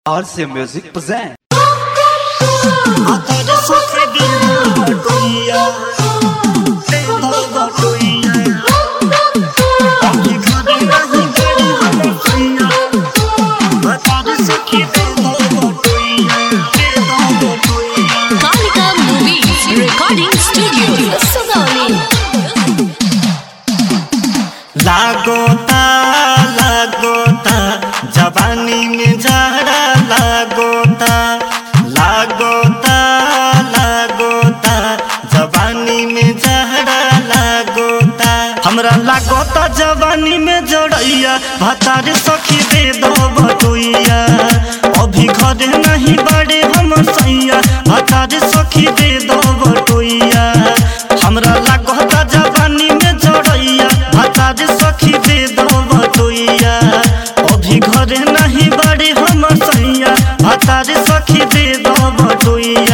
RC Music present. Até sofrer de vergonha Tendo vergonha Aqui cadê a ribeira Até isso que tendo vergonha Tendo vergonha Kalika Movies Recording Studio Sugauli लागोता लागोता जवानी में झाड़ा लागोता लागोता लागोता जवानी में झाड़ा लागोता हमरा लागोता जवानी में जड़ैया भतार सखी दे दो बटुइया अभी घरे नहीं बड़े हम सैया भतार सखी दे दो बटुइया हमरा लागोता जवानी में जड़ैया भतार सखी दे दो बटुइया अभी घरे नहीं बड़े हम सैया भतार सखी दे दो बटुइया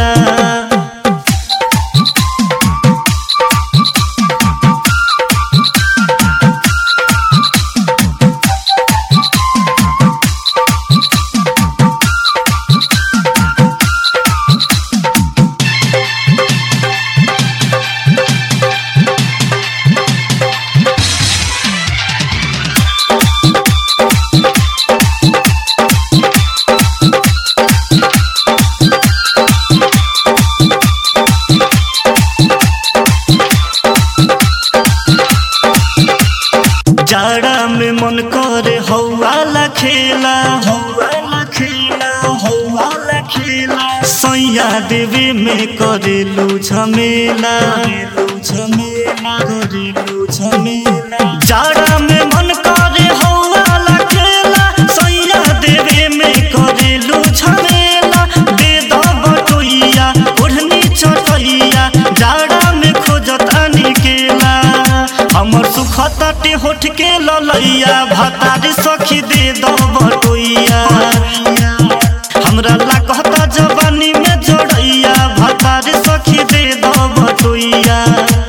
जाड़ा में मन करे हौवाला खेला हौवाला खेला हौवाला खेला सैया देवी में करेलू झमेला करेलू झमेला करेलू झमेला जाड़ा में मन करे हौवाला खेला सैया देवी में करेलू झमेला दे दो बटोइया ओढ़नी चटैया जाड़ा में खोजता निकेला हमर सुखताटे होठ के ललैया भतारी सखी दे दो बटोइया हमरा लागता जवानी में जोड़ैया भतारी सखी दे दो बटोइया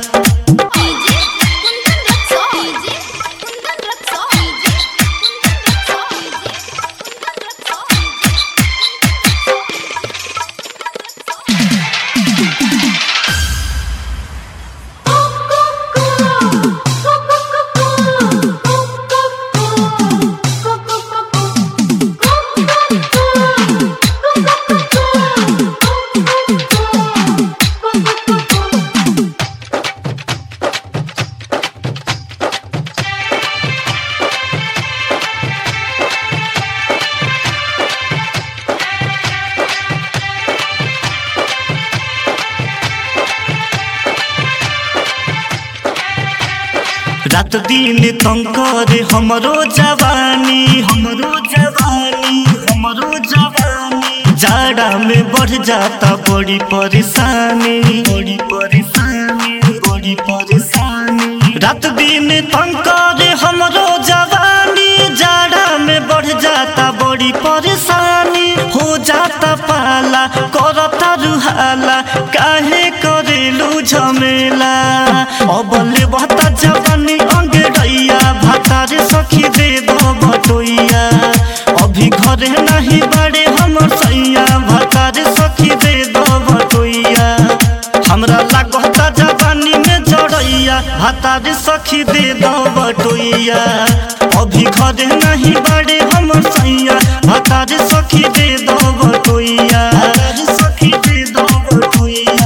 रात दिन तंग करे हमरो जवानी हमरो जवानी हमरो जवानी जाड़ा में बढ़ जाता बड़ी परेशानी बड़ी परेशानी बड़ी परेशानी रात दिन तंग करे हमरो जवानी जाड़ा में बढ़ जाता बड़ी परेशानी हो जाता पाला करता रुहाला काहे करेलू झमेला अबले बता जवानी अंगड़ैया भातार सखी दे दो बटोइया अभी घरे नहीं बड़े हमर सैया भातार सखी दे दो बटोइया हमरा लागता जवानी में जड़ैया भातार सखी दे दो बटोइया अभी घरे नहीं बड़े हमर सैया भातार सखी दे दो बटोइया सखी दे दो बटोइया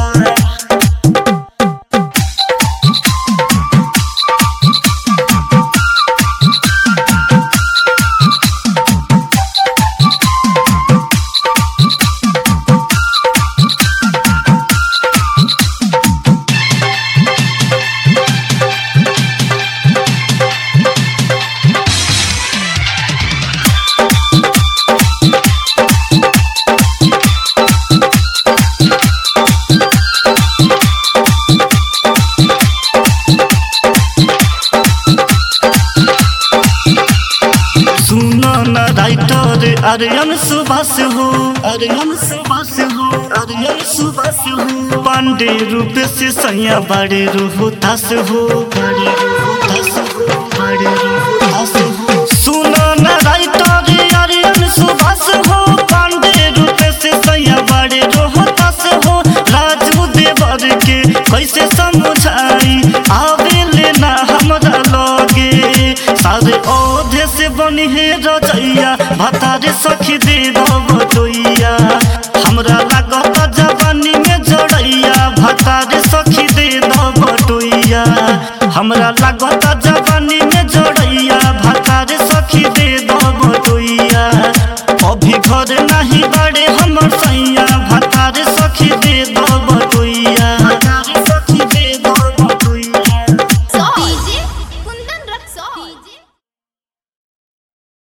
सुनो न राइटर आर्यन सुभाष हो आर्यन सुभाष हो आर्यन सुभाष हो पांडे रूप से सैया बड़े रोहतास हो बड़े रोहतास हो बड़े रोहतास हो सुनो न राइटर आर्यन सुभाष हो पांडे बनी हे रजैया भतारे सखी दे बटोइया हमरा लागत जवानी में जड़ैया भतारे सखी दे बटोइया हमरा लागत